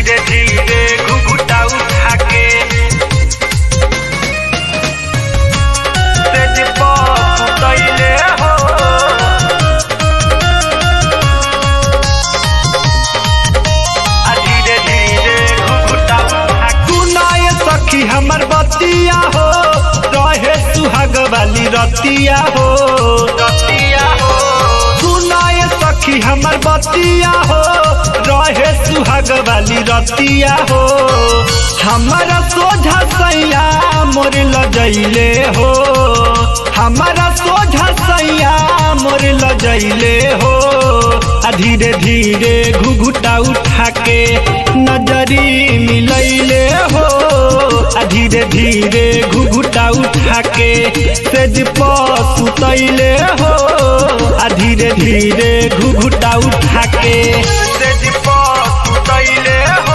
धीरे धीरे घुघुटा उठा के सेज पर सुतैले हो आ धीरे धीरे घुघुटा उठा के सुनाए सखी हमर बतिया हो रहे सुहाग वाली रतिया हो रतिया हो सुनाए सखी हमर बतिया हो रहे सुहाग वाली रतिया हो हमारा सोझा सैया मोर लजैले हो हमारा सोझा सैया मोर लजैले हो आ धीरे धीरे घुघुटा उठा के नजरी मिलैले हो आ धीरे धीरे घुघुटा उठा के सेज पर सुतैले हो आ धीरे धीरे घुघुटा उठा के सेज पर सुतैले हो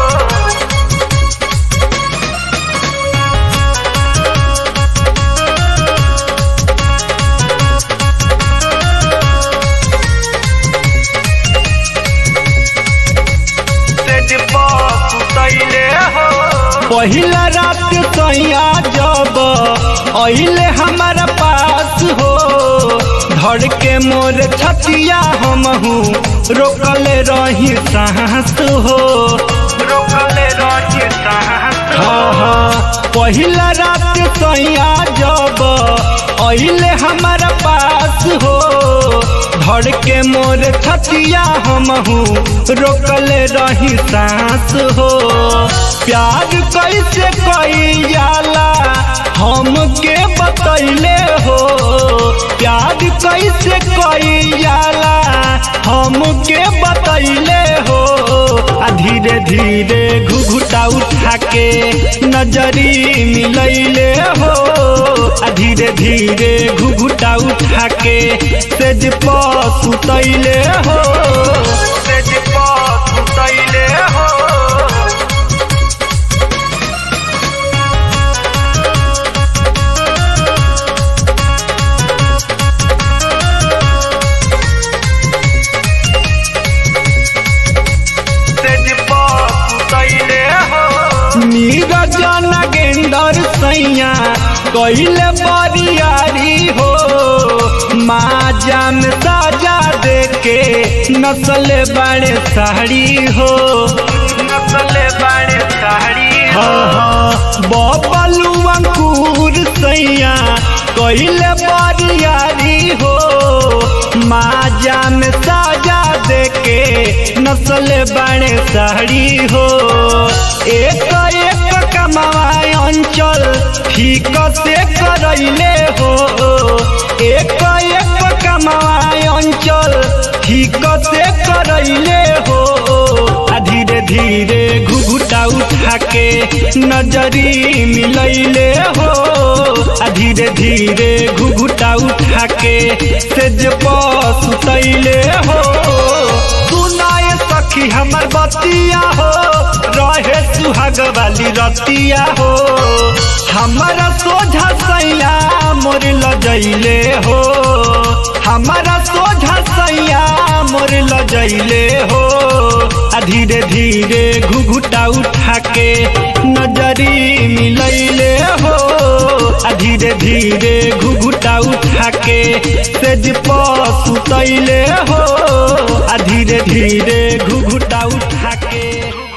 सेज पर सुतैले हो पहिला रात सैया जब अइले हमारा पास हो धड़ के मोर छतिया हमहू रोकले रही सांस हो रोकले रही साहस हाँ हाँ पहिला रात सैया जब अइले हमारा पास हो धड़ के मोर छतिया हमहू रोकले रही सांस हो प्यार कैसे कई जाला हमके बतैले हो प्यार कैसे कई जाला हमके बतैले हो आ धीरे धीरे घुघुटा उठा के नजरी मिलैले हो आ धीरे धीरे घुघुटा उठा के सेज पर सुतैले हो सेज पर सुतैले हो सेज पर सुतैले हो नीरज नगेंदर सैया कहिले बरियारी हो माजा में साजा देके नस्ल बड़े साड़ी हो नस्ले बाड़े साड़ी हो हाँ हाँ बबलू अंकुर सैया कहिले बरियारी हो माजा में साजा देके नस्ल बड़े साड़ी हो एक एक कमाए अंचल ठीक से करैले हो एक एक कमाए अंचल ठीक से करैले हो आ धीरे धीरे घुघुटा उठा के नजरी मिलैले हो आ धीरे धीरे घुघुटा उठा के सेज पर सुतैले हो सुनाए सखी हमर बतिया हो रहे सुहाग वाली रतिया हो हमारा सोझा सैया मोर लजैले हो हमारा सोझा सैया मोर लजैले हो आ धीरे धीरे घुघुटा उठा के नजरी मिलैले हो आ धीरे धीरे घुघुटा उठा के सेज पर सुतैले हो आ धीरे धीरे घुघुटा उठा के